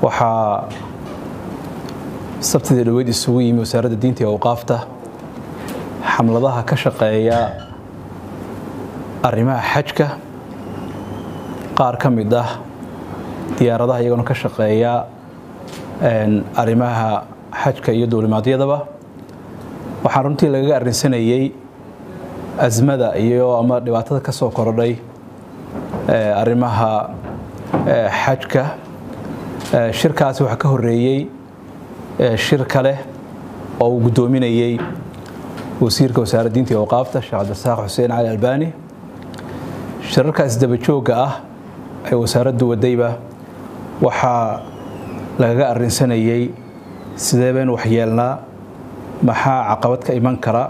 waxaa sabtidii dhaweyd isugu yimi wasaaradda diinta iyo awqaafta xamladaha ka shaqeeya arrimaha xajka qaar ka mid ah diyaaradaha iyagona ka shaqeeya arrimaha xajka iyo duulimaadyadaba waxaan runtii lagaga arrinsanayey asmada iyo ama dhibaatada ka soo korodhay arrimaha xajka shirkaasi waxaa ka horeeyey shir kale oo uu guddoominayey wasiirka wasaaradda diinta iyo awqaafta sheekh cabdirasaaq xuseen cali albani shirarkaas dabajoogga ah ee wasaaraddu wadayba waxaa lagaga arrinsanayey sidee baynu waxyeelnaa maxaa caqabad ka iman kara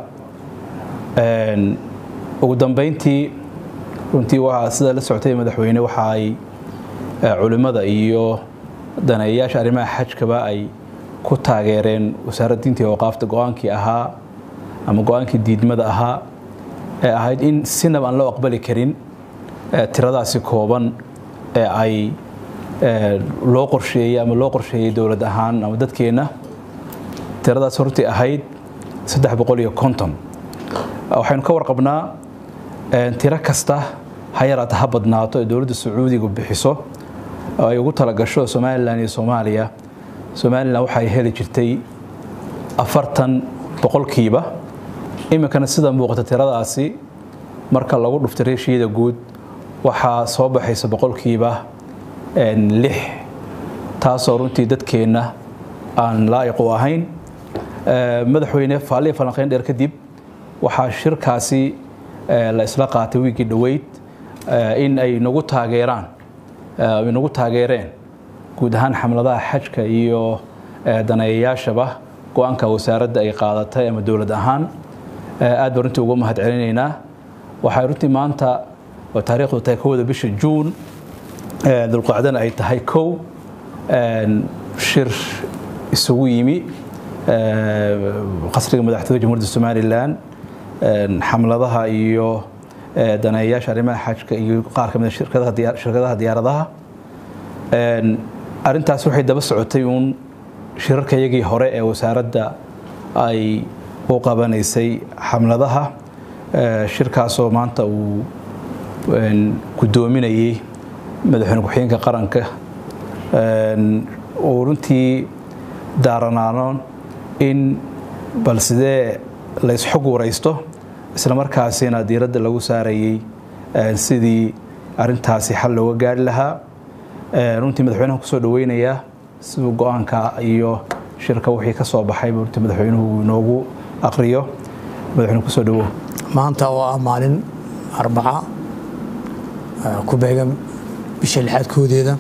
ugu dambeyntii runtii waa sida la socotay madaxweyne waxa ay culimmada iyo daneeyayaasha arrimaha xajkaba ay ku taageereen wasaaradda diinta iyo awqaafta go-aankii ahaa ama go-aankii diidmada ahaa ee ahayd in sinaba aan loo aqbali karin tiradaasi kooban ee ay loo qorsheeyey ama loo qorsheeyey dowlad ahaan ama dadkeenna tiradaas hortii ahayd saddex boqol iyo konton waxaynu ka warqabnaa tiro kasta ha yaraata ha badnaato ee dowladda sacuudigu bixiso oo ay ugu talagasho somalilan iyo soomaaliya somalilan waxay heli jirtay afartan boqolkiiba iminkana sida muuqata tiradaasi marka lagu dhuftay reeshiyada guud waxaa soo baxaysa boqolkiiba lix taasoo runtii dadkeenna aan laa'iq u ahayn madaxweyne faaliya falanqeyn dheer kadib waxaa shirkaasi la isla qaatay wiigii dhoweyd in ay nagu taageeraan ay nagu taageereen guud ahaan xamladaha xajka iyo daneeyayaashaba go-aanka wasaaradda ay qaadatay ama dowlad ahaan aad baan runtii uga mahad celinaynaa waxay runtii maanta oo taariikhdu tahay kowda bisha juun dulqacdana ay tahay kow shir isugu yimi qasriga madaxtooyada jamhuuriyadda somalilan xamladaha iyo daneeyayaasha arrimaha xajka iyo qaar ka mid a shirkadaha diyaaradaha arrintaas waxay daba socotay uun shirarkayagii hore ee wasaaradda ay u qabanaysay xamladaha shirkaasoo maanta uu guddoominayey madaxweyne ku-xigeenka qaranka uu runtii daaranaanoon in bal sidee laysxog waraysto isla markaasina diiradda lagu saarayey sidii arintaasi xal looga gaari lahaa runtii madaxweynaha kusoo dhaweynayaa siduu go-aanka iyo shirka wixii ka soo baxay runtii madaxweynuhu inoogu aqriyo madaxweyne kusoo dhawo maanta oo ah maalin arbaca ku beegan bisha lixaad koodeeda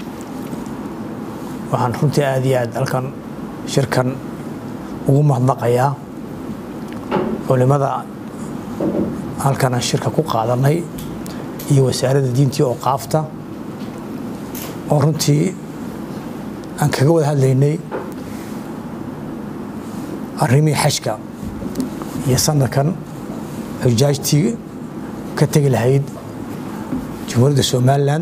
waxaan runtii aad iyo aad halkan shirkan ugu mahadnaqayaa culimada halkan aan shirka ku qaadanay iyo wasaaradda diintii oo qaafta oo runtii aan kaga wada hadlaynay arrimihii xajka iyo sanadkan xujaajtii ka tegi lahayd jamhuuriyadda somalilan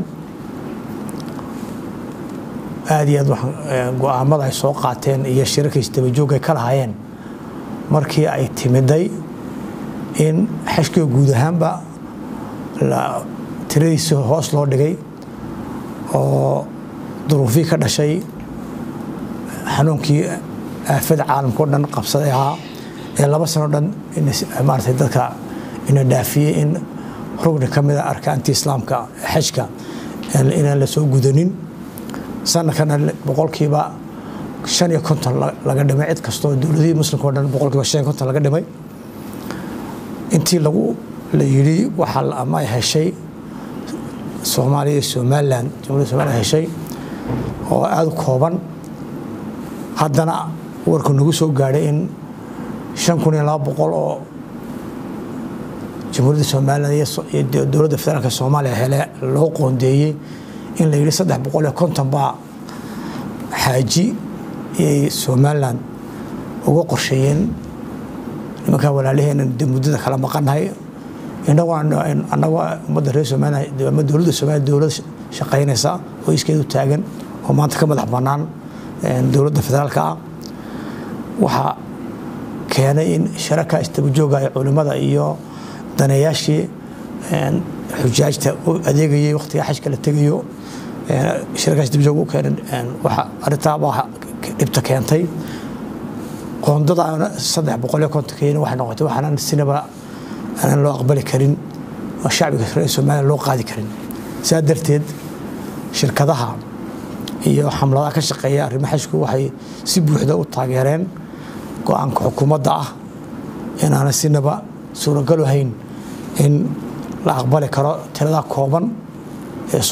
aad iyo aad go-aamada ay soo qaateen iyo shirarkiis dabajoog ay ka lahaayeen markii ay timiday in xashkiga guud ahaanba tiradiisa hoos loo dhigay oo duruufii ka dhashay xanuunkii aafada caalamka o dhan qabsaday ahaa ee laba sano dhan maarata dadka ina dhaafiyey in rugni ka mida arkaantii islaamka xajka inaan la soo gudanin sanadkana boqolkiiba shan iyo konton laga dhimay cid kastoo dowladihii muslimka o dhan boqolkiiba shan iyo konton laga dhimay intii lagu la yidhi waxaa ama ay heshay soomaaliya iyo somalilan jamhuiyadda somalilan heshay oo aada u kooban haddana warku nagu soo gaadhay in shan kun iyo laba boqol oo jamhuuriyadda somalilan iyo dowladda federaalka soomaaliya hele loo qoondeeyey in la yidhi saddex boqol iyo konton baa xaaji iyay somalilan uga qorsheeyeen nimankaa walaalaheena de muddada kala maqannahay inagoo annagoo ummadda reer somalilan ama dowladda somaliya dowlad shaqaynaysa oo iskeedu taagan oo maanta ka madax bannaan dowladda federaalka ah waxaa keenay in shirarka istabajooga ee culimmada iyo daneeyaashii xujaajta u adeegayay wakhtiga xajka la tegayo shirarkaas istabajooga u keenay waxa arrintaa baa dhibta keentay qoondada saddex boqol iyo kontonkeena waxay noqotay waxaanan sinaba aanan loo aqbali karin oo shacbiga reer somaliya loo qaadi karin sidaa darteed shirkadaha iyo xamladaha ka shaqeeya arrimo xajku waxay si buuxda u taageereen go-aanka xukuumadda ah inaana sinaba suuragalo hayn in la aqbali karo tirada kooban ee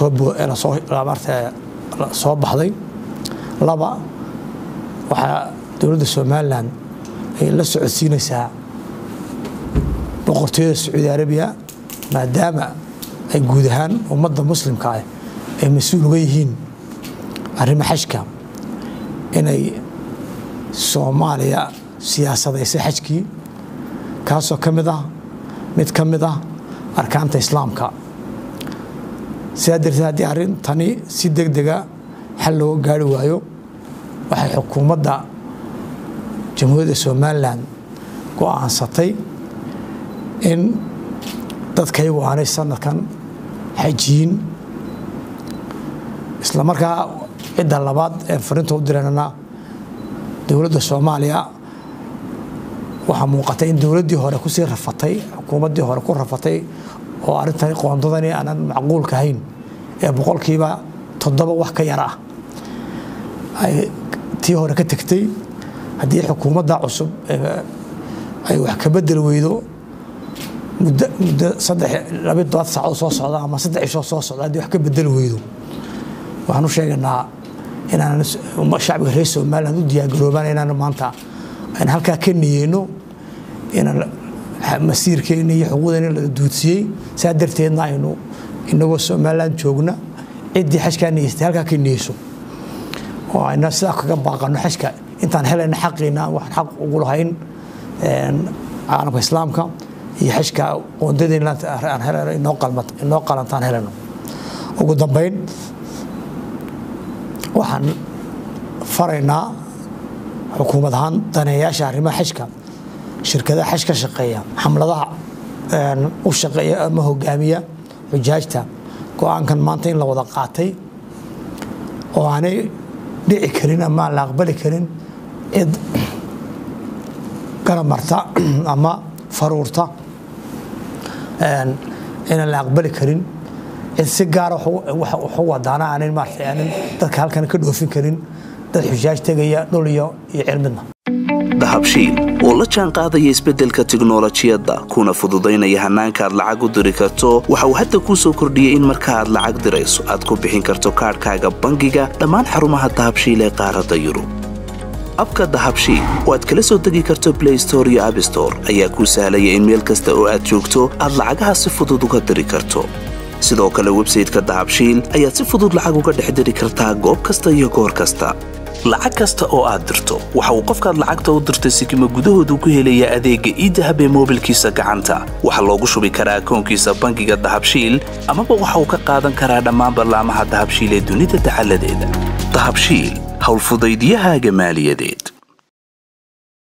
soo baxday laba waxaa dowladda somalilan ay la socodsiinaysaa boqortooyada sacuudi arabiya maadaama ay guud ahaan ummadda muslimka ah ay mas-uul uga yihiin arrimo xajka inay soomaaliya siyaasadaysay xajkii kaasoo ka mid ah mid ka mid ah arkaanta islaamka sidaa darteed haddii arrintani si deg dega xal looga gaari waayo waxay xukuumadda jamhuuriyadda somalilan go-aansatay in dadkaygu aanay sanadkan xajiyin isla markaa cidda labaad ee farinta u direynana dowladda soomaaliya waxaa muuqatay in dowladdii hore kusii rafatay xukuumaddii hore ku rafatay oo arrintani qoondadani aanan macquulka ahayn ee boqolkiiba toddoba wax ka yar ah ay tii hore ka tegtay haddii xukuumadda cusub ay wax ka bedel weydo muddo muddo saddex labi todobaad saacood soo socda ama saddex ishoo soo socda haddii wax ka bedel weydo waxaan u sheegaynaa inaan shacbiga reer somaliland u diyaargaroobaan inaan maanta aan halkaa ka niyeyno inaan masiirkeena iyo xuquuqdeena la duudsiyey saa darteedna aynu inagoo somaliland joogna ciddii xajkaa niyeystay halkaa ka niyeyso oo ayna sidaa kaga baaqano xajka intaan helayna xaqiina waxaan xaq ugu lahayn caalamka islaamka iyo xajka qoondadeena aan helayno inoo qalantaan helayno ugu dambayn waxaan faraynaa xukuumad ahaan daneeyaasha arrimaha xajka shirkadaha xaj ka shaqeeya xamladaha u shaqeeya ama hogaamiya xujaajta go-aankan maanta in la wada qaatay oo aanay dhici karin ama aan la aqbali karin cid garamarta ama faruurta inaan la aqbali karin cid si gaara waxu wadaana aanan maarata aanan dadka halkan ka dhoofin karin dad xujaaj tegaya dhul iyo iyo cirmidna dahabshiil oo la jaan qaadaya isbeddelka tiknolojiyadda kuna fududaynaya hannaanka aad lacag u diri karto waxa uu hadda kuu soo kordhiyey in marka aad lacag dirayso aad ku bixin karto kaadhkaaga bangiga dhammaan xarumaha dahabshiil ee qaaradda yurub abka dahabshiil oo aad kala soo degi karto blay store iyo abstore ayaa kuu sahlaya in meel kasta oo aad joogto aad lacagaha si fudud uga diri karto sidoo kale websayteka dahabshiil ayaad si fudud lacag uga dhex diri kartaa goob kasta iyo goor kasta lacag kasta oo aad dirto waxa uu qofkaad lacagta u dirtay sikima gudahoodu ku helayaa adeegga iidahab ee moobilkiisa gacanta waxaa loogu shubi karaa akoonkiisa bangiga dahabshiil amaba waxa uu ka qaadan karaa dhammaan ballaamaha dahabshiil ee dunida dacaladeeda dahabshiil howlfudaydyahaaga maaliyadeed